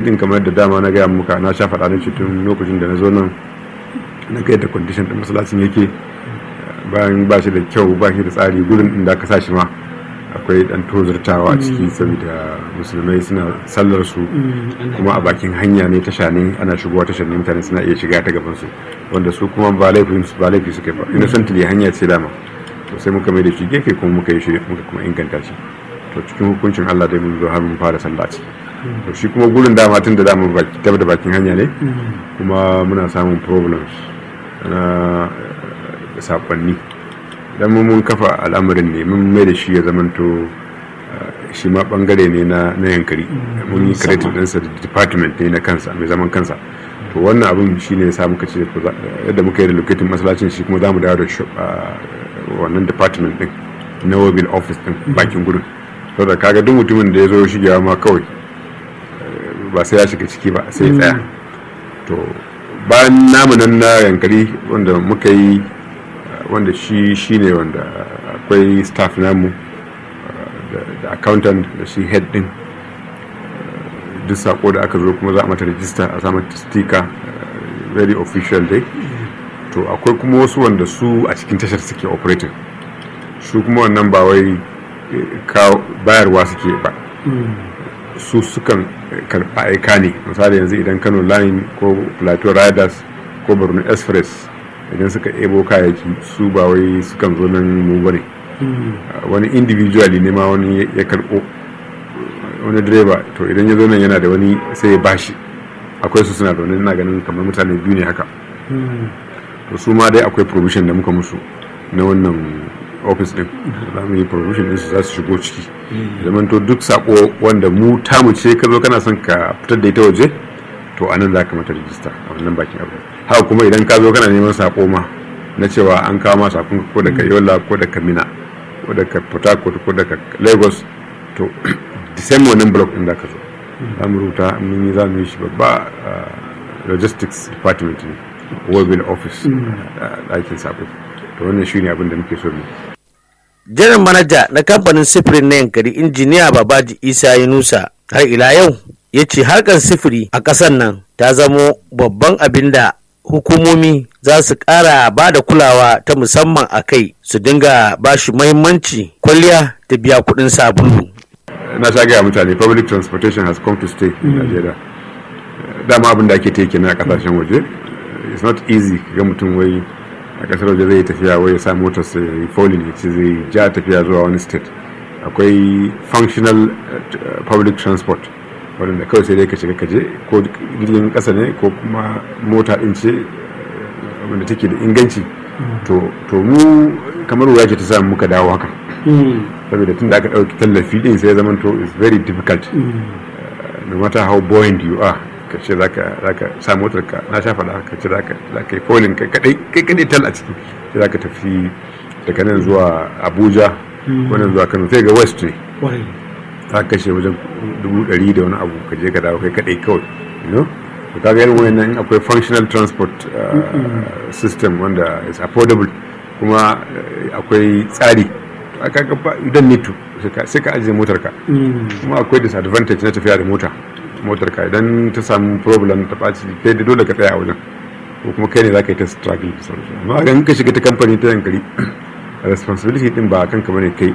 din kamar da dama na gaya muka na sha faɗa na tun lokacin da na zo nan na ga yadda condition din masallacin yake bayan ba shi da kyau ba shi da tsari gurin inda aka sa shi ma akwai dan tozartawa a ciki saboda musulmai suna sallar su kuma a bakin hanya ne tasha ne ana shigowa tashar ne mutane suna iya shiga ta gaban su wanda su kuma ba laifin su ba laifi suka ba innocently hanya ce dama to sai muka mai da shi gefe kuma muka yi shi muka kuma inganta shi to cikin hukuncin Allah dai mun zo har mun fara sallah ciki to shi kuma gurin dama tun da dama baki da bakin hanya ne kuma muna samun problems na sakonni dan mun kafa al'amarin ne mun mai da shi ya zamanto shi ma bangare ne na na yankari mun yi creative ɗinsa da department ne na kansa mai zaman kansa to wannan abin shi ne sa muka ce yadda muka yi relocating masallacin shi kuma za mu dawo da wannan department din na mobile office din bakin gudun saboda kaga duk mutumin da ya zo shigewa ma kawai ba sai ya shiga ciki ba sai ya tsaya to bayan namu nan na yankari wanda muka yi wanda shi shine wanda akwai staff namu da accountant da shi head din duk sako da aka zo kuma za a mata register a samun sticker very official dai to akwai kuma wasu wanda su a cikin tashar suke operating su kuma wannan ba wai bayarwa suke ba su sukan karɓa aika ne misali yanzu idan kano line ko plateau riders ko borno express idan suka ebo kayayyaki su ba wai sukan zo nan mu bane wani individually ne ma wani ya karɓo wani direba to idan ya zo nan yana da wani sai ya bashi akwai su suna zaune ina ganin kamar mutane biyu ne haka to su ma dai akwai provision da muka musu na wannan office din za mu yi provision din su za su shigo ciki zaman to duk sako wanda mu tamu ce ka zo kana son ka fitar da ita waje to anan za ka mata rijista a wannan bakin abu haka kuma idan ka zo kana neman sako ma na cewa an kawo ma sakon ko daga yola ko daga mina ko daga port harcourt ko daga lagos to the same wannan block din da ka zo za mu rubuta mun yi za mu yi shi babba logistics department ne mobile office ɗakin sako to wannan shi ne abin da muke so mu janar manaja na kamfanin sifirin na yankari injiniya babaji isa yunusa har ila yau ya ce harkar sifiri a ƙasar nan ta zamo babban abin da hukumomi za su ƙara ba da kulawa ta musamman a kai su dinga ba shi mahimmanci kwalliya da biya kuɗin sabulu na sha gaya mutane public transportation has come to stay in Nigeria dama abin da ake teke na kasashen waje it's not easy ga mutum wai a kasar waje zai tafiya wai ya sa motar sai ya folin ya ce zai ja tafiya zuwa wani state akwai functional public transport wadanda kawai sai dai ka shiga kaje ko jirgin kasa ne ko kuma mota din ce wanda take da inganci to mu kamar wuya ce ta samu muka dawo haka saboda tun da aka ɗauki tallafi din sai ya zama to is very difficult no matter how buoyant you are ka ce za ka sa motar ka na sha faɗa ka ce za ka yi polin kai kadai kai kadai tal a ciki sai za ka tafi daga nan zuwa abuja wannan zuwa kano sai ga west ne za ka kashe wajen dubu ɗari da wani abu ka je ka dawo kai kadai kawai you know to kaga irin wannan akwai functional transport system wanda is affordable kuma akwai tsari kaga you don't need to sai ka ajiye motar ka kuma akwai disadvantage na tafiya da mota motar ka idan ta samu problem ta ɓaci kai da dole ka tsaya a wajen ko kuma kai ne za ka yi ta struggle da sauransu amma idan ka shiga ta kamfani ta yankari responsibility din ba kanka bane kai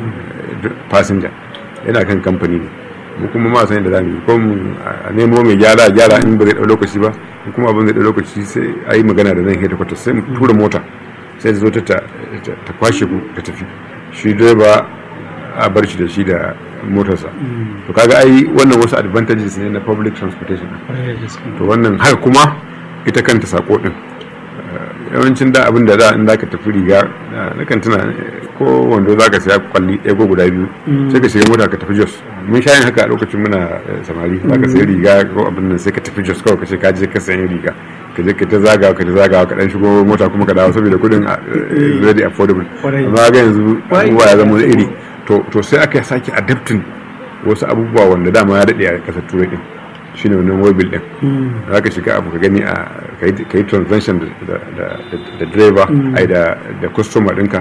passenger yana kan kamfani ne mu kuma ma san da zamu yi ko a nemo mai gyara gyara in ba zai dau lokaci ba in kuma abin zai dau lokaci sai a yi magana da nan headquarter sai mu tura mota sai ta zo ta ta kwashe ku ta tafi shi direba a bar shi da shi da motarsa to kaga ai wannan wasu advantages ne na public transportation to wannan haka kuma ita kanta sako din yawancin da abin da da in zaka tafi riga na kan tuna ko wando zaka saya kwalli ɗaya ko guda biyu sai ka shiga mota ka tafi jos mun sha yin haka a lokacin muna samari zaka sayi riga ko abin nan sai ka tafi jos kawai ka ce ka je ka sayi riga ka je ka ta zagawa ka ta zagawa ka dan shigo mota kuma ka dawo saboda kudin very affordable amma ga yanzu abubuwa ya zama iri to sai aka sake adapting wasu abubuwa wanda dama ya daɗe a ƙasar turai din shine wannan mobil din za ka shiga abu ka gani a ka yi transaction da driver ai da customer ɗinka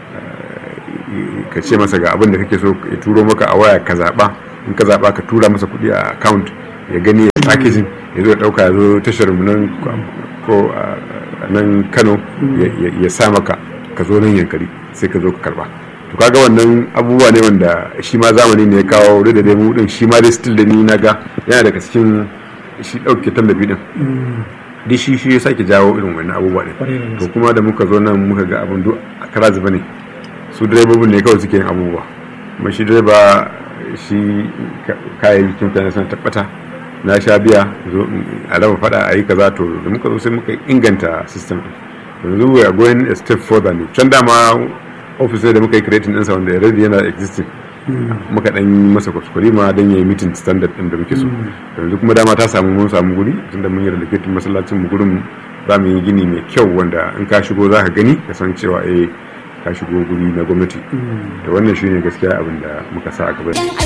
ka ce masa ga abin da kake so ya turo maka a waya ka zaɓa in ka zaɓa ka tura masa kuɗi a account ya gani packaging ya zo ya dauka ya zo tashar mu nan ko a nan Kano ya sa maka ka zo nan yankari sai ka zo ka karba to kaga wannan abubuwa ne wanda shi ma zamani ne ya kawo da dai mu din shi ma dai still da ni na ga yana daga cikin shi dauke tallafi din duk shi shi ya sake jawo irin wannan abubuwa ne to kuma da muka zo nan muka ga abin duk a kara zuba ne su direbobin ne kawai suke yin abubuwa kuma shi direba shi kayayyakin mutane sun tabbata na sha biya zo a raba fada a yi kaza to da muka zo sai muka inganta system yanzu we are going a step further ne can dama office da muka yi creating ɗinsa wanda already yana existing muka dan masa kuskure ma don yayi meeting standard din da muke so yanzu kuma dama ta samu mun samu guri tunda mun yi relocating masallacin mu gurin za mu yi gini mai kyau wanda in ka shigo za ka gani ka san cewa eh ka shigo guri na gwamnati da wannan shine gaskiya abin da muka sa a gaba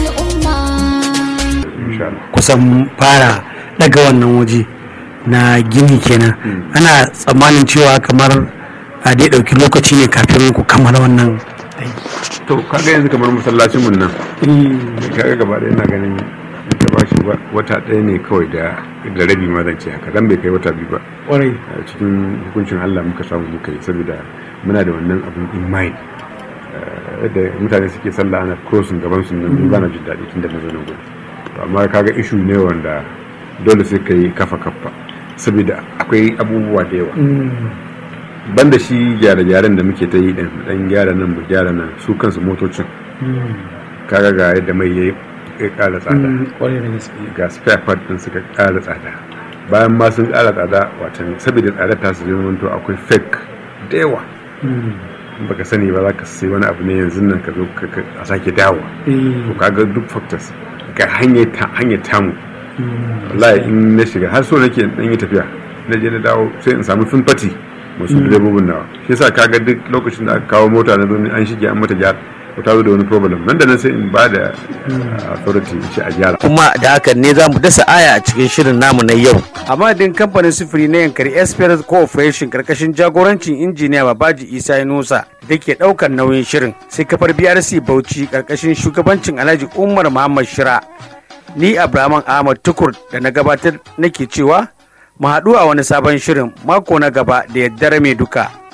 kusan fara daga wannan waje na gini kenan ana tsammanin cewa kamar a dai ɗauki lokaci ne kafin ku kammala wannan to kaga yanzu kamar masallacin mun nan kaga gaba da ina ganin ka ba shi wata ɗaya ne kawai da da rabi ma zan ce haka dan bai kai wata biyu ba kwarai cikin hukuncin Allah muka samu muka yi saboda muna da wannan abun in mind da mutane suke sallah ana crossing gaban su nan ba na jin daɗi tun da na zo nan gudu amma kaga issue ne wanda dole sai ka yi kafa kafa saboda akwai abubuwa da yawa banda shi gyare-gyaren da muke ta yi din dan gyara nan mu gyara nan su kansu motocin kaga ga yadda mai ya kara tsada ga spare part din suka kara tsada bayan ma sun kara tsada watan saboda tsadar ta su zama to akwai fake da yawa baka sani ba za ka sai wani abu ne yanzu nan ka zo a sake dawo to kaga duk factors ga hanyar tamu wallahi in na shiga har so nake dan yi tafiya na je na dawo sai in samu fati masu direbobin nawa shi yasa kaga duk lokacin da aka kawo mota na zo an shige an mata gyara ko ta zo da wani problem nan da nan sai in ba da authority in ce a gyara kuma da hakan ne za mu dasa aya a cikin shirin namu na yau a madadin kamfanin sufuri na yankari esperance corporation karkashin jagorancin injiniya babaji isa nusa da ke daukar nauyin shirin sai kafar brc bauchi karkashin shugabancin alhaji umar muhammad shira ni abraman ahmad tukur da na gabatar nake cewa mu haɗu a wani sabon shirin mako na gaba da yaddare mai duka